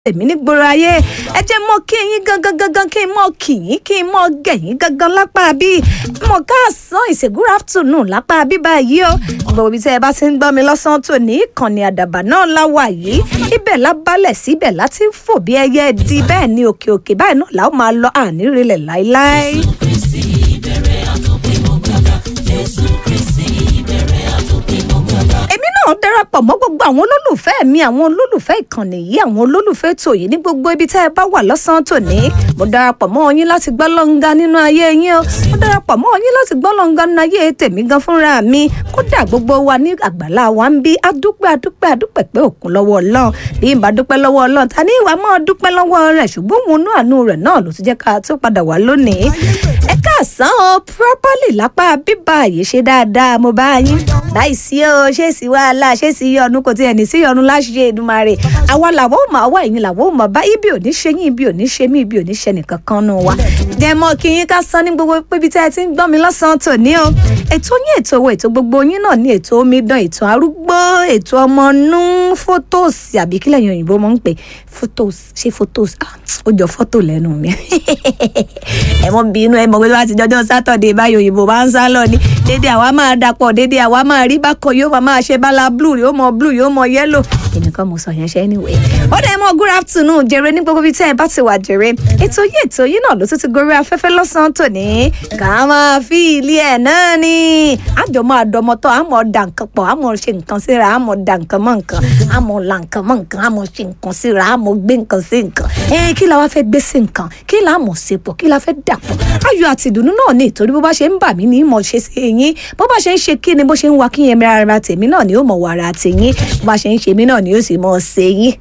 èmi ní gbòòrò ayé ẹ jẹ́ mọ́ kí yín gangan gangan kí n mọ́ kì yín kí n mọ́ gẹ̀yìn gangan lápá bí mọ̀ káàsán ìṣe good afternoon lápá bí báyìí o gbogbo ibi tí ẹ bá ti ń gbọ́ mi lọ́sàn-án tó ní ìkànnì àdàbà náà láwà yìí ibẹ̀ lábálẹ̀ síbẹ̀ láti fò bí ẹyẹ di bẹ́ẹ̀ ni òkè òkè báyìí náà làwọn máa lọ ànírílẹ̀ láéláé. èmi náà darapọ̀ mọ́ gbogbo àwọn olólùfẹ́ mi àwọn olólùfẹ́ ìkànnì yìí àwọn olólùfẹ́ tòyí ní gbogbo ibi tẹ́ ẹ bá wà lọ́sàn-án tòní mo darapọ̀ mọ́ yín láti gbọ́ lọ́nga nínú ayé yín o mo darapọ̀ mọ́ yín láti gbọ́ lọ́nga nínú ayé tèmi gan fúnra mi kódà gbogbo wa ní àgbàlá wa ń bí adúpẹ́ adúpẹ́ adúpẹ́ pé òkun lọ́wọ́ ọlọ́run bí n bá dúpẹ́ lọ́wọ́ ọlọ́run ta ní ìwà máa dúpẹ́ lọ́wọ́ rẹ̀ ṣùgbọ́n òun náà àánú rẹ̀ náà ló ti jẹ́ ká tó padà wá lónìí ẹ káàsán o properly lápá bíbá yìí ṣe dáadáa mo bá yín láìsí o ṣé sí wàhálà ṣé sí yọnu kò tiẹ̀ ní sí yọnu láṣẹ Èdùmàrè àwa làwọn ò máa wá ẹ̀yìn làwọn ò máa bá ibi ò ní ṣe yín ibi ò ní ṣe mí ibi ò ní ṣe nìkan kan nù wa. dẹ̀mọ́ kí yín ká san ní gbogbo pébi tí ẹ ti ń gbọ́ mi lọ́sàn-án tòní o ètò yín ètò owó ètò gbogbo yín náà ní ètò omidan ètò arúgbó ètò ọmọnú fótóòsì àbí kílẹ̀ yín òyìnbó mọ̀ ń pè fótóòsì ṣé fótóòsì ó jọ fọ́tò lẹ́nu mi ẹ mọ bínú ẹ mọ pé wá ti jọjọ sátọdẹ báyìí òyìnbó máa ń sá lọ ní dédé àwa máa dapọ̀ dédé àwa máa rí bákan yóò máa ṣe bala blue yóò mọ blue yóò mọ yellow ẹnìkan mo sọ yẹn ṣe anyway. ó dẹ̀ mọ́ good afternoon jèrè ní gbogbo ibi tí ẹ bá ti wà jèrè ètò yìí ètò yìí náà ló tún ti gorí afẹ́fẹ́ lọ́sàn-án tòní ká máa fi ilé ẹ̀ náà ni àjọ máa dọmọtọ́ àmọ́ da nǹkan pọ̀ àmọ́ ṣe nǹkan síra àmọ́ da nǹkan mọ́ nǹkan àmọ́ la nǹkan mọ́ nǹkan àmọ́ ṣe nǹkan síra àmọ́ gbé nǹkan sí nǹkan ẹ kí la wá fẹ́ gbé sí nǹkan kí la mọ̀ ṣe pọ̀ kí la fẹ́ dà pọ̀ ayọ̀ àti ìdùnnú náà ní ìtorí bó bá ṣe ń bà mí ní ìmọ̀ ṣe sí yín bó bá ṣe ń ṣe kí ni bó ṣe ń wa kí yẹn mẹ́ra ara tèmi náà ni ó mọ̀ wàrà tèyín bó bá ṣe ń ṣe mí náà ni ó sì mọ̀ ṣe yín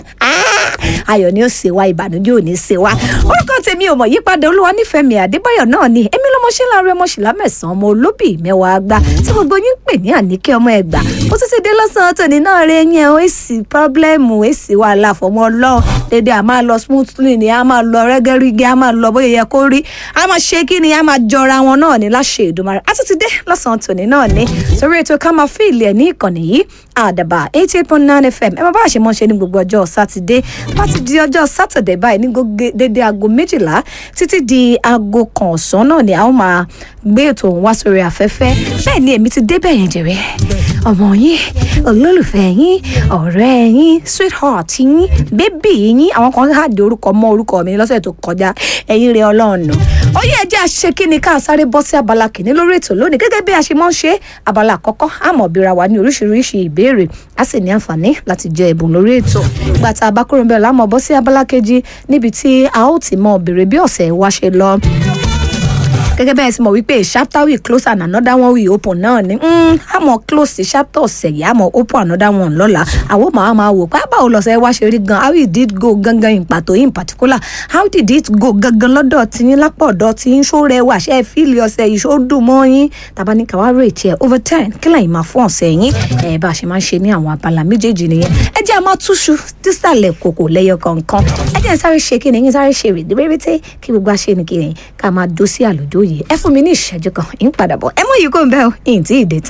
ayọ̀ ni ó ṣe wá ìbànújẹ́ ò ní ṣe wá orúkọ tèmi ò mọ̀ yípadà olúwa nífẹ̀ẹ́ mi àdébáyọ̀ náà ni èmi lọ́mọ ṣe láàárọ̀ ọmọ ṣìlá mẹ́sàn-án ọmọ olóbì mẹ́wàá gbá tí gbogbo yín ń pè ní àníkẹ́ ọmọ ẹ̀gbà ó tún ti dé lọ́sàn-án tòní náà rẹ yẹn ó èsì pọ́blẹ́mù èsì wàhálà fọmọ ọlọ́run dédé a máa lọ smoothly ni a máa lọ rẹ́gẹ́rígẹ́ a máa lọ bóyá yẹ kó rí a máa ṣe kí ni a máa jọra wọn náà ní láṣẹ Èdùmàrè a tún ti dé lọ́sàn-án tòní náà ní sórí ètò ká máa fi ilẹ̀ ní ìkànnì yìí àdàbà eighty eight point nine fm ẹ máa bá àṣẹ mọ́ ṣe ní gbogbo ọjọ́ sátidé bá ti di ọjọ́ sátidé báyìí ní dédé aago méjìlá títí di aago kan ọ̀sán náà ni a ó máa gbé ètò òun wá sórí afẹ́fẹ́ bẹ́ẹ̀ ni èmi ti débẹ̀ yẹn jẹ̀rẹ̀ ọmọ yín olólùfẹ́ yín ọ̀rẹ́ yín sweetheart yín bébì yín àwọn kan hàdí orúkọ mọ́ orúkọ mi lọ́sẹ̀ tó kọjá ẹ̀yin rẹ̀ ọlọ́run ó yẹ jẹ́ àṣẹ kí ni ká sáré bọ́ sí abala kìíní lórí ètò lónìí gẹ́gẹ́ bí a ṣe mọ́ ń ṣe abala àkọ́kọ́ àmọ́ bíra wa ní oríṣiríṣi ìbéèrè a sì ní àǹfààní láti jẹ ẹ̀bùn lórí ètò ìgbà tá a bá kúrò ń bẹ̀rẹ̀ láàmú bọ́ sí abala kejì níbi tí a ó ti mọ bèrè bí ọ̀sẹ̀ wa ṣe lọ gẹ́gẹ́ bẹ́ẹ̀ sì mọ̀ wípé chapter we close and another one we open náà ni àmọ́ close sí chapter ọ̀sẹ̀ yìí àmọ́ open another one lọ́la àwọn màá máa wò pé báwo lọ́sẹ̀ wá ṣe rí gan how it did go gangan in pàtó in particular how did it go gangan lọ́dọ̀ tiyín lápò ọ̀dọ̀ tiyín ṣó rẹwà ṣe fíìlì ọ̀sẹ̀ yìí ṣó dùn mọ́ yín tàbá ní káwá rate ẹ̀ over ten kí lẹ́yìn máa fún ọ̀sẹ̀ yín ẹ̀ bá a ṣe máa ń ṣe ní àwọn abala méjèèjì nìyẹn ẹ jẹ́ àmọ́ túṣu dísàlẹ̀ kòkò lẹ́yọ kọ̀ọ̀kan ẹ jẹ́ sáré ṣe kí ni yín sáré ṣe rèé rèé kí gbogbo àṣẹ ni kí ni ká máa dó sí àlùjọ yìí ẹ fún mi ní ìṣẹ́jú kan ń padà bọ̀ ẹ mọ̀ yìí kò ń bẹ́ ọ ìyìn tí ì dé tán.